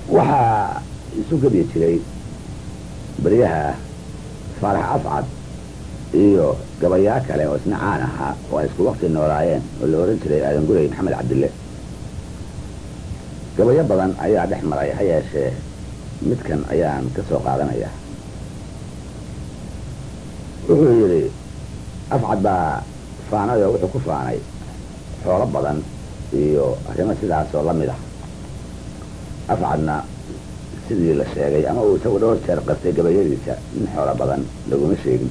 waxaa isu gebi jiray beryaha faarax afcad iyo gabayaa kale oo isna caan ahaa oo ay isku wakti noolaayeen oo la ohan jiray aadan gurey maxamed cabdille gabayo badan ayaa dhex maray ha yeeshee midkan ayaan ka soo qaadanaya wuxuu yidhi afcad baa faanay oo wuxuu ku faanay xoolo badan iyo arrimo sidaas oo la mid ah afcadna sidii la sheegay ama uu isagu dhowr jeer qastay gabayadiisa nin xoolo badan laguma sheegin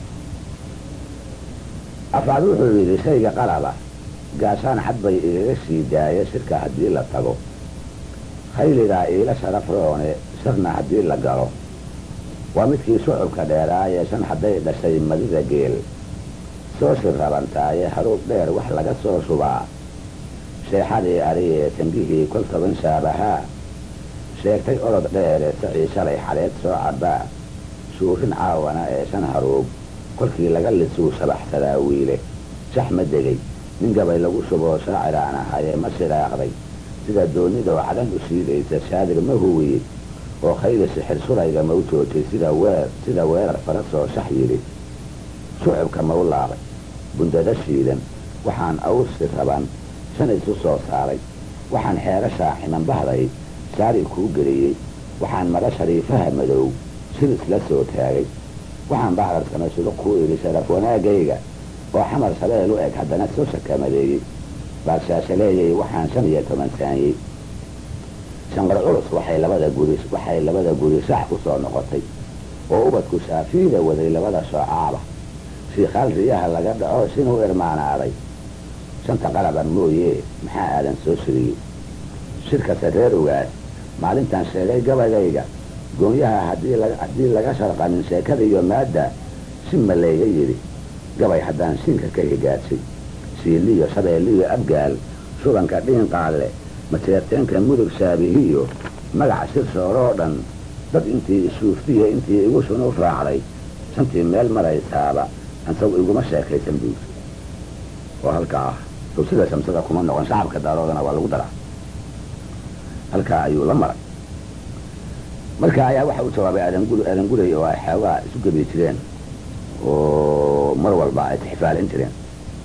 afcad wuxuu yidhi shayga qalaba gaashaan xad bay igaga sii daaya shirka haddii la tago khayligaa iila sharaf roone sharna haddii la galo waa midkii shucubka dheeraaye shan hadday dhashay madida geel soo shirrabantaaye haruub dheer wax laga soo shubaa sheexadii ariyee tangihii kol toban shaabahaa sheegtay orod dheere sacii shalay xaleed soo cabbaa shuurin caawana ee shan haruub kolkii laga lisuu shabaxsadaa wiile shax ma degay nin gabay lagu shuboo shaaciraan ahaye ma shiraaqday sida doonidoo cadhan u shiidaysa shaadir ma huwiye oo khayli sixir surayga ma u joojay sida weer sida weerar farasoo shax yidhi shucubka ma u laabay bundado shiidan waxaan awsi raban shan isu soo saaray waxaan xeerashaa ximan bahday saari kuu geliyey waxaan mara shariifaha madow shir isla soo taagay waxaan bacdarkana shuruq kuu idhi sharaf wanaagayga oo xamar shabeel u eg haddana soo shakamadeeyey baashaashaleeyay waxaan shan iyo toban saanyey shanqar culus waxay labada guri waxay labada guri shax ku soo noqotay oo ubadku shaafiida waday labada shoocaaba shiikhaal riyaha laga dhaco sinuu irmaanaaday shanta qalaban mooye maxaa aadan soo shiriyey shirkase reer ogaas maalintan sheegay gabayayga goonyaha haddii la haddii laga sharqanin sheekada iyo maadda si ma layga yidhi gabay haddaan siinka ka higaadsay siiliyo shabeelliyo abgaal shubanka dhiinqaalle mateerteenka mudug shaabihiyo magaca shir sooroo dhan dad intii isuuftiyo intii igu sunu raacday shantii meel maraysaaba ansagu iguma sheekaysan buuri oo halkaa ah sow sida shamsada kuma noqon shacabka daaroodana waa lagu daraa halkaa ayuu la maray marka ayaa waxa u jawaabay aadangur aadan gurey oo ay xoogaa isu gebi jireen oo mar walba ay tixfaalin jireen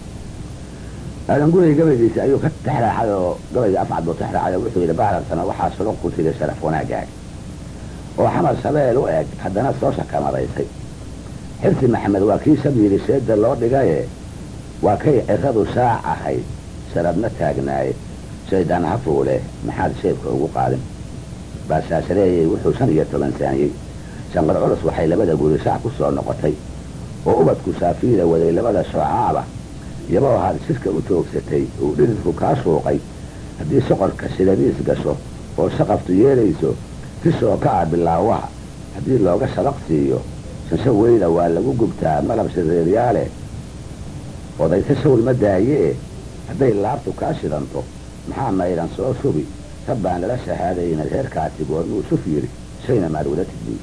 aadan gurey gabaygiisa ayuu ka tixraaxay oo gabayga afcad buu tixraaxay oo wuxuu yidhi baararsana waxaa shuruq ku tiri sharaf wanaagaaga oo xamar shabeel u eg haddana soo shakamadaysay xirsi maxamed waa kii shab yidhi sheedda loo dhigaye waa kay ciradu shaac ahayd sharabna taagnaaye shaydaan ha fuule maxaad sheebka ugu qaadin baashaashareeyey wuxuu shan iyo toban saanyey shanqar culus waxay labada guri shaac ku soo noqotay oo ubadku shaafiida waday labada shoocaaba iyaboo ahaad shirka u toogsatay uu dhiridku kaa shuuqay haddii soqorka shiladiis gasho oo shaqaftu yeelayso tishoo ka ah bilaawaha haddii looga shabaq siiyo shansho weyda waa lagu gubtaa malab shareeryaale odayse shawl ma daayee hadday laabtu kaa shidanto maxaa maydan soo shubi rabbaan lala shahaadayna reerkaasi goormuu shuf yidhi shayna maad wada tidbuy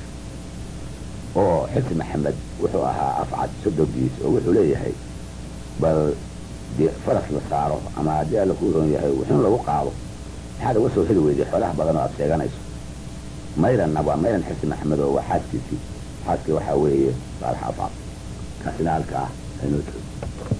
oo xirsi maxamed wuxuu ahaa afcad sodogiis oo wuxuu leeyahay bal dee faras la saaro ama haddii alla kuu roon yahay wuxuun lagu qaado maxaad uga soo heli weyday xoolaha badan oo aad sheeganayso mayranna waa mayran xirsi maxamed oo waa xaaskiisii xaaskii waxaa weeye saalax afcad kaasina halkaa aynoo joogo